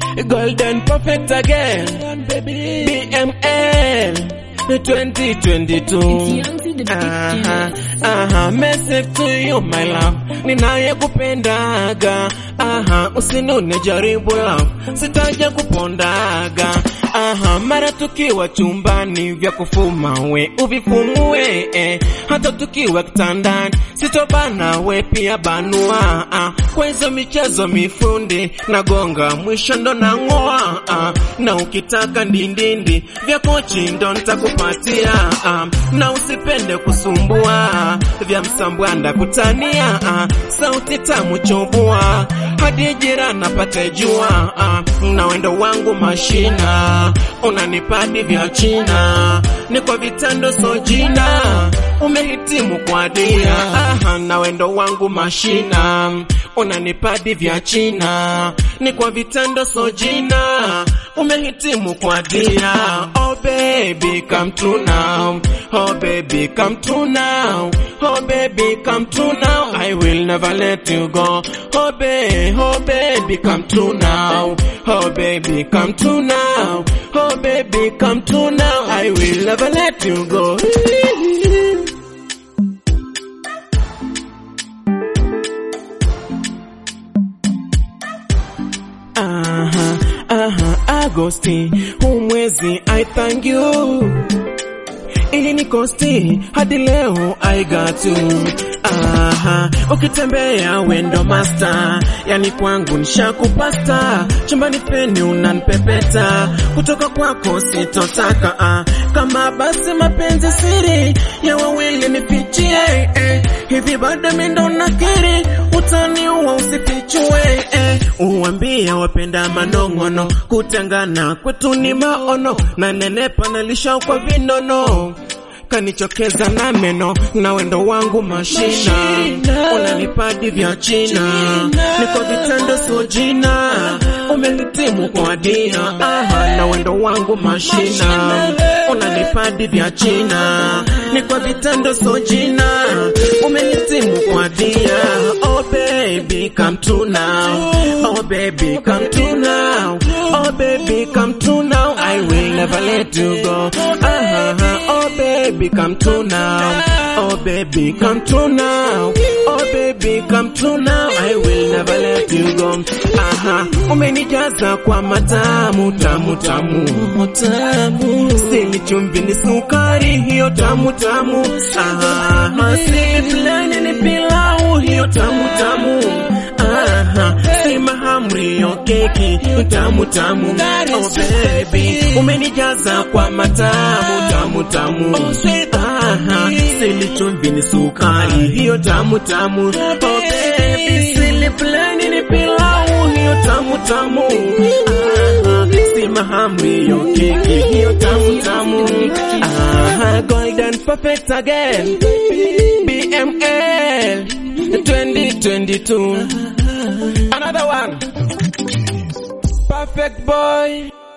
golden perfect again BML 2022 Aha, aha, message to you my love, ninayekupendaga. Aha, usinune jaribu love, sitaja kupondaga. Aha, mara tukiwa chumbani vya kufuma we uvifumue eh. Hata tukiwa kitandani sitobana we pia banua ah. Kwa hizo michezo mifundi nagonga mwisho ndo nang'oa ah. Na ukitaka ndindindi vya kochi ndo nitakupatia ah. Na usipende kusumbua vya msambwanda kutania ah. Sauti tamu chobua hadi jirani apate jua ah. Na wendo wangu mashina unanipadi vya China ni kwa vitendo so jina umehitimu kwa dia aha, na wendo wangu mashina unanipadi vya China ni kwa vitendo so jina umehitimu kwa dia oh baby come true now oh baby come true now oh baby come true now I will never let you go oh baby oh baby come true now oh baby come true now oh baby come true now I will never let you go Aha, aha, Agosti, huu mwezi I thank you ili ni kosti hadi leo I got you. Aha, ukitembea wendo master, yani kwangu nishakupasta, chumbani peni unanipepeta, kutoka kwako sitotaka ah. Kama basi mapenzi siri ya wawili nifichie eh. Hivi bado mimi ndo nakiri utaniua usifichue eh. Uambia wapenda manong'ono, kutengana kwetu ni maono, na nenepa nalisha kwa vinono kanichokeza na meno na wendo wangu mashina, unanipadi vya China, niko vitendo so jina, umenitimu kwa dia aha, na wendo wangu mashina, unanipadi vya China, niko vitendo so jina, umenitimu kwa dia oh baby come true now, oh baby come true now, oh baby come true now, I will never let you go, aha, oh baby come true now, oh baby come true now, oh baby come true now, I will never let you go, aha, umenijaza kwa matamu tamu tamu tamu, sili chumvi ni sukari hiyo tamu tamu, aha, sili fulani ni pilau hiyo tamu tamu, aha, si mahamri yo keki tamu tamu, oh baby, umenijaza kwa matamu tamu tamu, aha, sili chumvi ni sukari hiyo tamu tamu, oh baby, sili fulani ni pilau hiyo tamu tamu, aha, si mahamri yo keki hiyo tamu tamu, aha, golden perfect again, BML 2022 another one perfect boy